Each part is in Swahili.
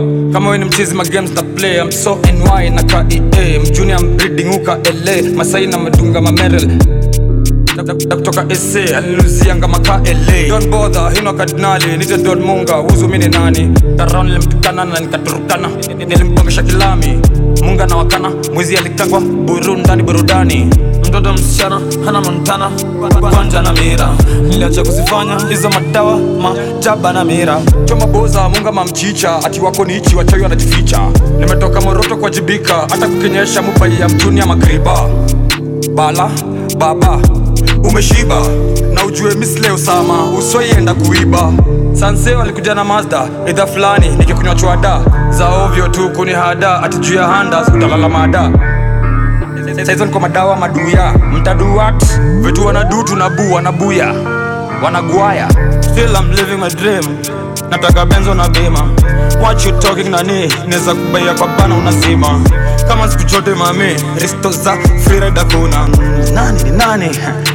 kama we ni mchizi ma games na play I'm so NY na KEA mjuni I'm breeding uka LA Masai na madunga mamerel na kutoka SA aliluzianga maka LA Don't bother hino kardinali nite Don Munga uzu mini nani Taround nilimtukana na nikaturukana nilimpongesha kilami Munga na wakana mwizi alikangwa buru ndani burudani mtoto msichana hana montana kwanja na mira niliacha kuzifanya hizo madawa majaba na mira choma boza munga mamchicha ati wako ni ichi wachawi wanajificha nimetoka moroto kuwajibika hata kukenyesha mubai ya mjuni ya magriba bala baba umeshiba na ujue misle usama usoienda kuiba sanse walikuja na mazda idha fulani nikikunywa chwada za ovyo tu kuni hada ati juu ya handa utalala mada saizo niko madawa maduya mtaduat vitu wanadu tunabu wanabuya wanagwaya still I'm living my dream nataka benzo na bima what you talking nani neza kubaia kwa bana unazima kama siku chote mami risto za freeride kuna nani ni nani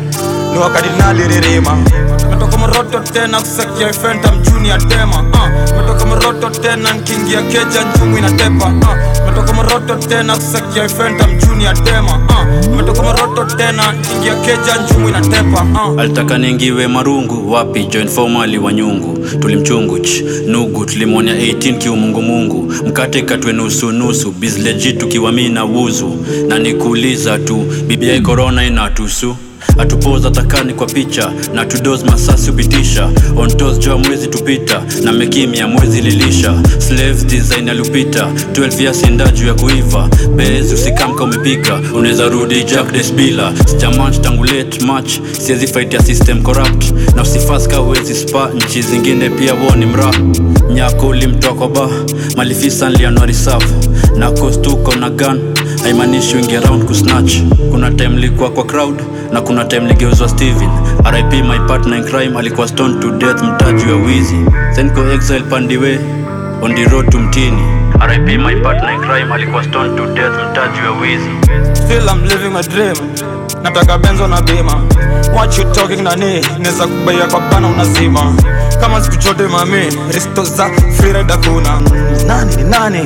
ni wakadinali ririma metoka moroto tena kusakia fenta mjuni ya tema uh. metoka moroto tena nkiingia keja njumu inatepa uh. metoka moroto tena kusakia fenta mjuni ya tema uh. metoka moroto tena nkiingia keja njumu inatepa uh. alitaka ningiwe marungu wapi join formali wa nyungu tulimchunguch nugu tulimwonya 18 kiumungumungu mkate katwe nusu nusu bizleji tukiwa mi na wuzu na nikuuliza tu bibia korona inatusu atupoza takani kwa picha na tudos masasi upitisha ontos joa mwezi tupita na mekimya mwezi lilisha slaves design alupita 12 ya sinda juu ya kuiva bezi usikamka umepika unaweza rudi jack desbila sijamanch tangu late match siezi fight ya system corrupt na usifaska uwezi spa nchi zingine pia woni mra nyako ulimtoa ba malifisa nlianuari safu na kostuko na gun haimaanishi wingi around kusnatch kuna time likuwa kwa crowd na kuna time ligeuzwa steven rip my partner in crime alikuwa stone to death mtaji wa wizi senko exile pandiwe on the road to mtini rip my partner in crime alikuwa stone to death mtaji wa wizi Still I'm living my dream nataka benzo na bima what you talking nani neza kubaia kwa bana unazima kama siku chote mami risto za freeride kuna nani ni nani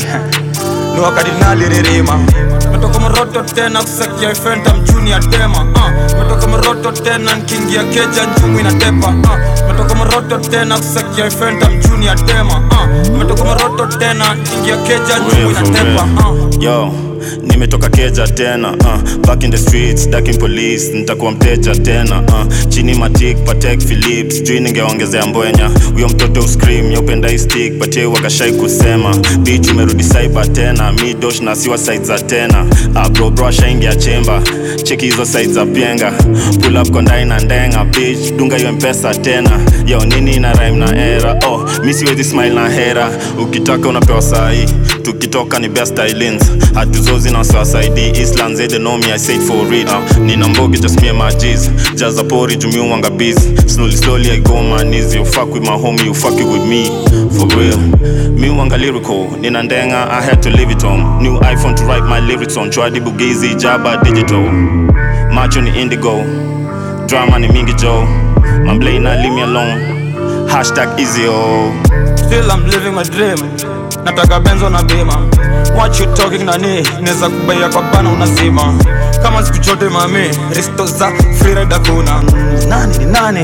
ni wakadinali ririma metoka moroto tena kusakia fenta mjuni ya tema uh. metoka moroto tena nkiingia keja njumu inatepa uh. metoka moroto tena kusakia fenta mjuni ya tema uh. metoka moroto tena nkiingia keja njumu inatepa uh. yo nimetoka keja tena uh, back in the streets daking police nitakuwa mteja tena uh, chini matik patek philips jui ningeongezea mbwenya huyo mtoto uscream yaupenda hii stick patie wakashai kusema bich umerudi cyber tena mi dosh na siwa side za tena uh, bro bro ashaingia chemba cheki hizo side za pienga pull up kondai na ndenga bitch dunga hiyo mpesa tena yo nini na rhyme na era oh mi siwezi smile na hera ukitaka unapewa sahi tukitoka ni best islands hatuzozi na wasiwasaidi island they know me i said for it uh, nina mbogi just me and my g's jaza pori jumi wanga busy slowly slowly i go on my knees you fuck with my homie you fuck it with me for real mi wanga lyrical nina ndenga i had to leave it home new iphone to write my lyrics on chwadi bugizi jaba digital macho ni indigo drama ni mingi joe mamblana leave me alone hashtag easy oh Still I'm living my dream nataka benzo na bima what you talking nani neza kubaia kwa bana unazima kama siku chote mami risto za freeride kuna nani ni nani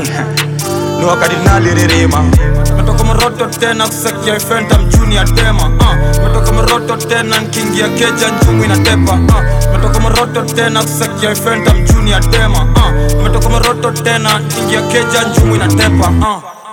ni wakadinali ririma metoka moroto tena kusakia fenta mjuni ya tema uh. metoka moroto tena nkiingia keja njumu inatepa uh. metoka moroto tena kusakia fenta mjuni ya tema uh. metoka moroto tena nkiingia keja njumu inatepa uh.